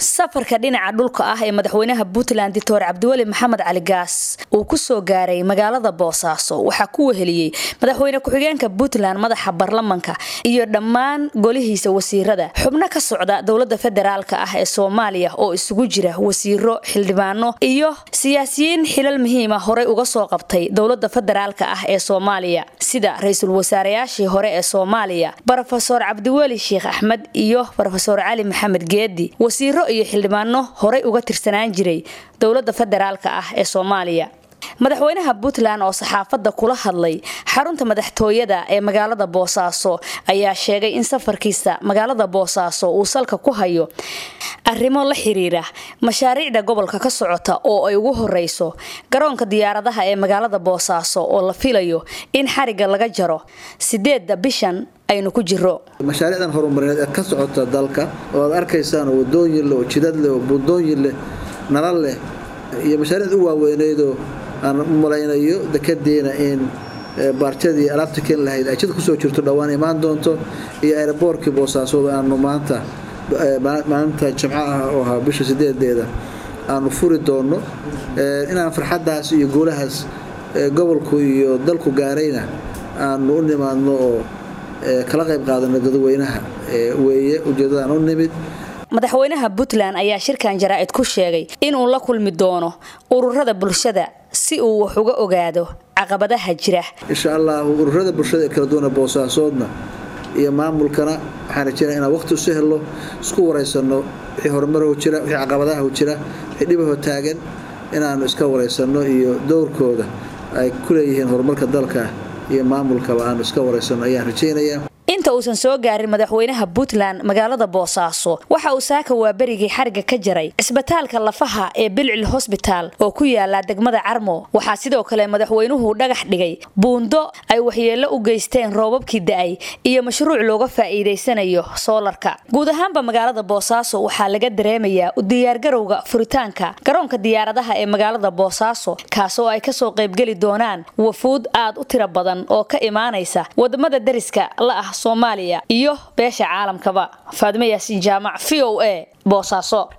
safarka dhinaca dhulka ah ee madaxweynaha puntland doctor cabdiweli maxamed cali gaas uu kusoo gaaray magaalada boosaaso waxaa ku weheliyey madaxweyne ku-xigeenka puntland madaxa baarlamanka iyo dhammaan golihiisa wasiirada xubno ka socda dowlada federaalka ah ee soomaaliya oo isugu jira wasiiro xildhibaano iyo siyaasiyiin xilal muhiima horey uga soo qabtay dowlada federaalka ah ee soomaaliya sida ra-iisul wasaareyaashii hore ee soomaaliya rofeor cabdiweli sheekh axmed iyo rofeor cali maxamed geedi wasiiro iyo xildhibaano horey uga tirsanaan jiray dowlada federaalka ah ee soomaaliya madaxweynaha puntland oo saxaafadda kula hadlay xarunta madaxtooyada ee magaalada boosaaso ayaa sheegay in safarkiisa magaalada boosaaso uu salka ku hayo arrimo la xiriira mashaariicda gobolka ka socota oo ay ugu horeyso garoonka diyaaradaha ee magaalada boosaaso oo la filayo in xariga laga jaro sideeda bishan aynu ku jiro mashaariicdan horumarineed ee ka socota dalka oo aad arkaysaan oo wadooyin leh oo jidad leh oo buundooyin leh nalal leh iyo mashaariicda u waaweyneydoo aan u malaynayo dekedeena in baarjadii alaabta keeni lahayd ay jid kusoo jirto dhowaan imaan doonto iyo aeroboortkii boosaasood aanu maanta maalinta jimco ah oo ahaa bisha sideedeeda aanu furi doonno inaan farxaddaas iyo guulahaas gobolku iyo dalku gaarayna aanu u nimaadno oo kala qayb qaadano dadweynaha weeye ujeeddadaan u nimid madaxweynaha puntland ayaa shirkan jaraa'id ku sheegay inuu la kulmi doono ururada bulshada si uu wax uga ogaado caqabadaha jira insha allahu ururada bulshada ee kala duwana boosaasoodna iyo maamulkana waxaan rajeynaa inaan waqti isu helno isku waraysano wixii horumarho jira wixii caqabadaha jira wixii dhibaho taagan inaanu iska waraysanno iyo dowrkooda ay ku leeyihiin horumarka dalka iyo maamulkaba aanu iska waraysano ayaan rajeynayaa inta uusan soo gaarin madaxweynaha puntland magaalada boosaaso waxa uu saaka waaberigii xariga ka jaray cisbitaalka lafaha ee bilcil hosbitaal oo ku yaala degmada carmo waxaa sidoo kale madaxweynuhu dhagax dhigay buundo ay waxyeello u geysteen roobabkii da-ay iyo mashruuc looga faa'iidaysanayo soolarka guud ahaanba magaalada boosaaso waxaa laga dareemayaa u diyaargarowga furitaanka garoonka diyaaradaha ee magaalada boosaaso kaasoo ay kasoo qaybgeli doonaan wafuud aad u tiro badan oo ka imaanaysa wadamada dariska la ah soomaaliya iyo beesha caalamkaba faadimo yaasiin jaamac v o a boosaaso